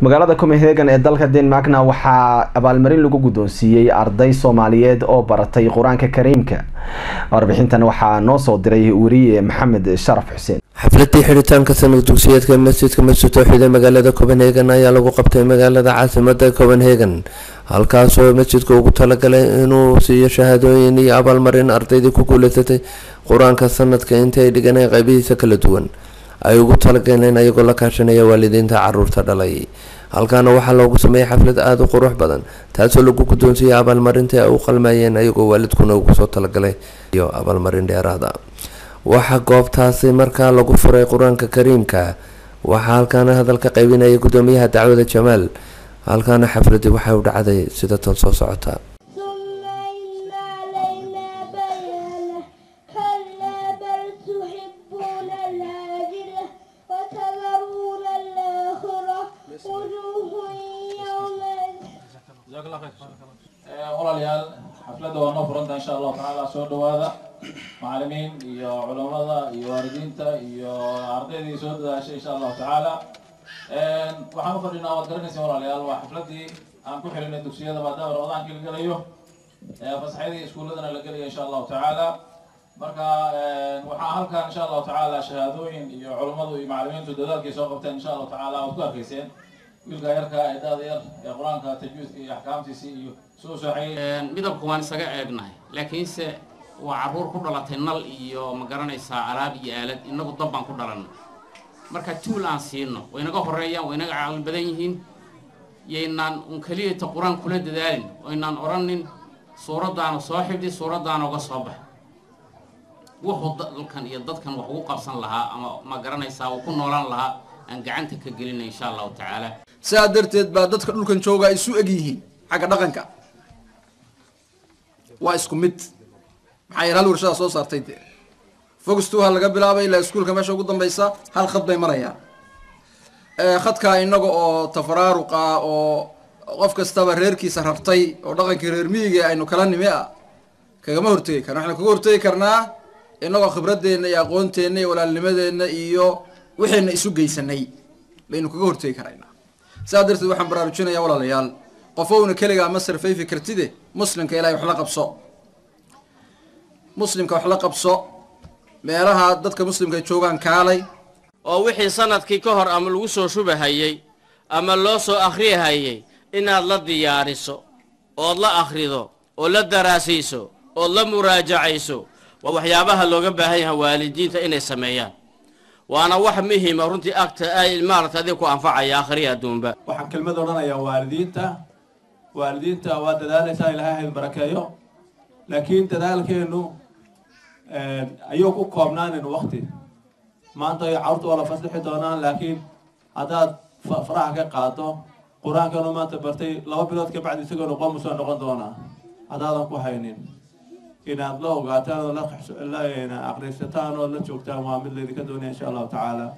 magaalada copenhagen ee dalka denmarkna waxaa abaalmarin lagu guddoonsiiyey arday soomaaliyeed oo baratay qur-aanka kariimka warbixintan waxaa noo soo diray weriye maxamed sharaf xuseen xafladii xidhitaanka sanad dugsiyeedka masjidka masjid towxiid ee magaalada copenhagen ayaa lagu qabtay magaalada caasimada copenhagen halkaasoo masjidka ugu talagalay inuu siiyo shahaadooyin iyo abaalmarin ardaydii ku guuleysatay qur-aanka sanadka inta ay dhiganeen qaybihiisa kala duwan ay ugu talagaleen ayagoo la kaashanaya waalidiinta caruurta dhalay halkaana waxaa loogu sameeyay xaflad aada u qurux badan taasoo lagu guddoonsiiyey abaalmarinta ay u qalmayeen ayagoo waalidkuna ugu soo talagalay iyo abaalmarin dheeraada waxaa goobtaasi markaa lagu furay qur-aanka kariimka waxaa halkaana hadalka qaybinaya guddoomiyaha dacwada jamaal halkaana xafladii waxay u dhacday sida tan soo socota walaalayaal xafladda waa noo furanta insha allahu tacaala soo dhawaada macalimiin iyo culamada iyo waalidiinta iyo ardaydii soo dadaashay insha allahu tacaala waxaan u fadhinaa waad garanaysa walaalayaal waa xafladii aan ku xilinay dugsiyada maadaama ramadaankii la gelayo fasaxyadii iskuuladana la gelayo insha allahu tacaala marka waxaa halkan insha allahu tacaala shahaadooyin iyo culamadu iyo macalimiintu dadaalkay soo qabteen insha allahu tacaala waad ku arkayseen wiilka yarka ee daada yar ee qur-aanka tajwiidka iyo axkaamtiisii iyo soo sooxayay midabka waan isaga eegnahay laakiinse waa carruur ku dhalatay nal iyo ma garanaysaa alaab iyo aalad inagu dab baan ku dhalanay marka tuul aan siino way naga horreeyaan way naga caqli badan yihiin yaynaan un keliyata qur-aan kula dadaalin oynaan odhanin suuraddaana soo xibdi suuraddaana uga soo bax wuxuu dalkan iyo dadkan wax ugu qabsan lahaa ama ma garanaysaa uu ku noolaan lahaa aan gacanta ka gelinay insha allahu tacaala sidaa darteed baa dadka dhulkan jooga isu eg yihiin xagga dhaqanka waa isku mid maxaa yeele hal warshada soo saartay dee fogustuha laga bilaabay ilaa iskuulka meesha ugu dambaysa hal khad bay marayaan khadkaa inaga oo tafaraaruqa oo qof kastaba reerkiisa rartay oo dhaqankii reer miyiga aynu kala nimi ah kagama hortegi karna waxaynu kaga hortegi karnaa inagoo khibradeenna iyo aqoonteenna iyo walaalnimadeenna iyo waxayna isu geysanay baynu kaga hortegi karaynaa sidaa darteed waxaan baraarujinayaa walaalayaal qofowna keligaa ma sarfayfi kartide muslimka ilahay wax la qabso muslimka wax la qabso meelaha dadka muslimka joogaan kaalay oo wixii sanadkii ka hor ama lagu soo shubahayey ama loo soo akhriyahayey inaad la diyaariso ood la akhrido oo la daraasayso ood la muraajacayso waa waxyaabaha looga baahan yahay waalidiinta inay sameeyaan waana wax muhima runtii agta ay maaragta adig ku anfacaya akhriya adduunba waxaan kelmad odhanayaa waalidiinta waalidiinta waa dadaalaysaa ilaahay hayd barakeeyo laakiin dadaalkeenu ayuu ku koobnaanin wakti maanta carruurta waa la faslixi doonaan laakiin haddaad faraha ka qaado qur-aankanu maanta bartay laba bilood ka bacdi isagoo noqon musoo noqon doonaa haddaadan ku haynin inaad la ogaataan oo la aqrisataan oo la joogtaan waa mid laydinka doonaya insha allahu tacaala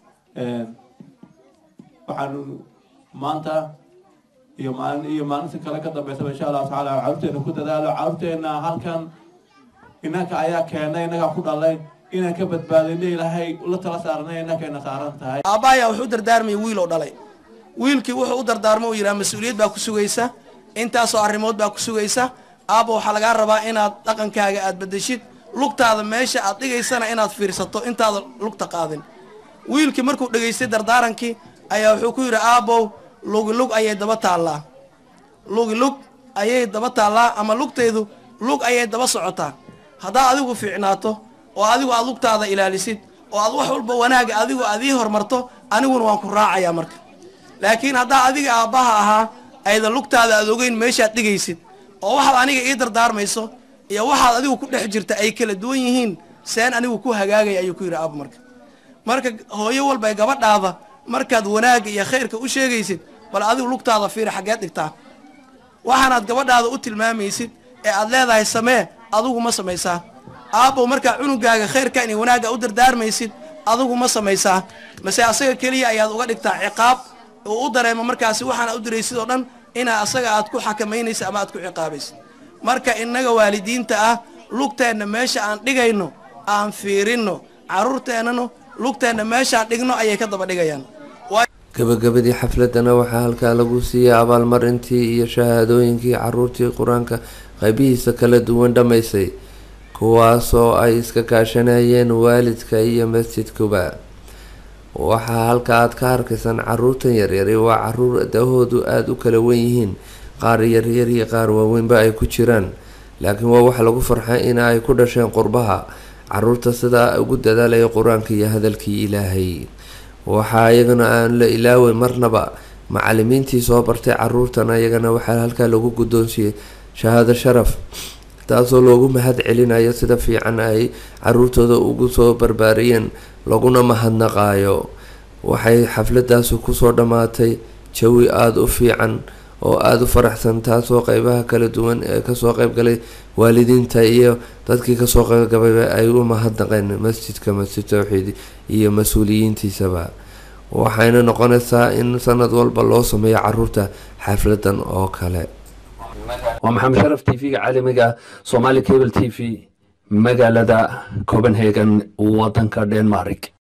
waxaanu maanta iyo maalin iyo maalinta kale ka dambeysaba insha allahu tacaala carruurteena ku dadaalo carruurteena halkan inanka ayaa keenay innagaa ku dhalay inaan ka badbaadinay ilaahay la tala saaranay innakayna saaran tahay aabbahayaa wuxuu u dardaarmayay wiil oo dhalay wiilkii wuxuu u dardaarmo uu yidhaha mas-uuliyad baa ku sugaysa intaasoo arrimood baa ku sugaysa aabba waxaa lagaa rabaa inaad dhaqankaaga aad bedeshid lugtaada meesha aad dhigaysana inaad fiirsato intaada lugta qaadin wiilkii markuu dhegaystay dardaarankii ayaa wuxuu ku yidhi aabbow lugilug ayay daba taallaa lugilug ayay daba taallaa ama lugtaydu lug ayay daba socotaa haddaad adigu fiicnaato oo adigu aad lugtaada ilaalisid oo aad wax walba wanaaga adigu aad ii hormarto aniguna waan ku raacayaa marka laakiin haddaa adiga aabbaha ahaa ayda lugtaada aad ogeyn meeshaad dhigaysid oo waxaad aniga ii dardaarmayso iyo waxaad adigu ku dhex jirta ay kala duwan yihiin seen anigu ku hagaagaya ayuu ku yidhi aaba marka marka hooyo walba gabadhaada markaad wanaagga iyo khayrka u sheegaysid bal adigu lugtaada fiir xaggeed dhigtaa waxaanaad gabadhaada u tilmaamaysid ee aad leedahay samee adigu ma samaysaa aabbow markaa cunugaaga khayrkan iyo wanaagga u dardaarmaysid adigu ma samaysaa mase asaga keliya ayaad uga dhigtaa ciqaab uu u dareemo markaasi waxaana u diraysid oo dhan inaa asaga aad ku xakamaynaysa ama aad ku ciqaabaysid marka innaga waalidiinta ah lugteenna meesha aan dhigayno aan fiirinno carruurteennano lugteenna meeshaan dhigno ayay ka daba dhigayaan gabagabadii xafladana waxaa halkaa lagu siiyey abaalmarintii iyo shahaadooyinkii caruurtii qur-aanka qaybihiisa kala duwan dhammaysay kuwaasoo ay iska kaashanayeen waalidka iyo masjidkuba waxaa halka aad ka arkaysaan caruurtan yaryari waa caruur dahoodu aada u kala wen yihiin qaar yaryar iyo qaar waaweynba ay ku jiraan laakiin waa wax lagu farxay in ay ku dhasheen qurbaha caruurta sidaa ugu dadaalaya qur-aanka iyo hadalkii ilaahay waxaa iyagana aan la ilaaway marnaba macalimiintii soo bartay caruurtan iyagana waxaa halkaa lagu guddoonsiiyey shahaado sharaf taasoo loogu mahad celinayo sida fiican ay caruurtooda ugu soo barbaariyeen laguna mahadnaqaayo waxay xafladaasi kusoo dhammaatay jawi aada u fiican oo aada u faraxsan taasoo qeybaha kala duwan ee kasoo qeybgalay waalidiinta iyo dadkii kasoo qeybgabayba ay u mahadnaqeen masjidka masjid towxiid iyo mas-uuliyiintiisaba waxayna noqonaysaa in sanad walba loo sameeyo caruurta xafladan oo kale waa maxamed sharaf t v-ga caalamiga somali cable t v magaalada copenhagen wadanka denmark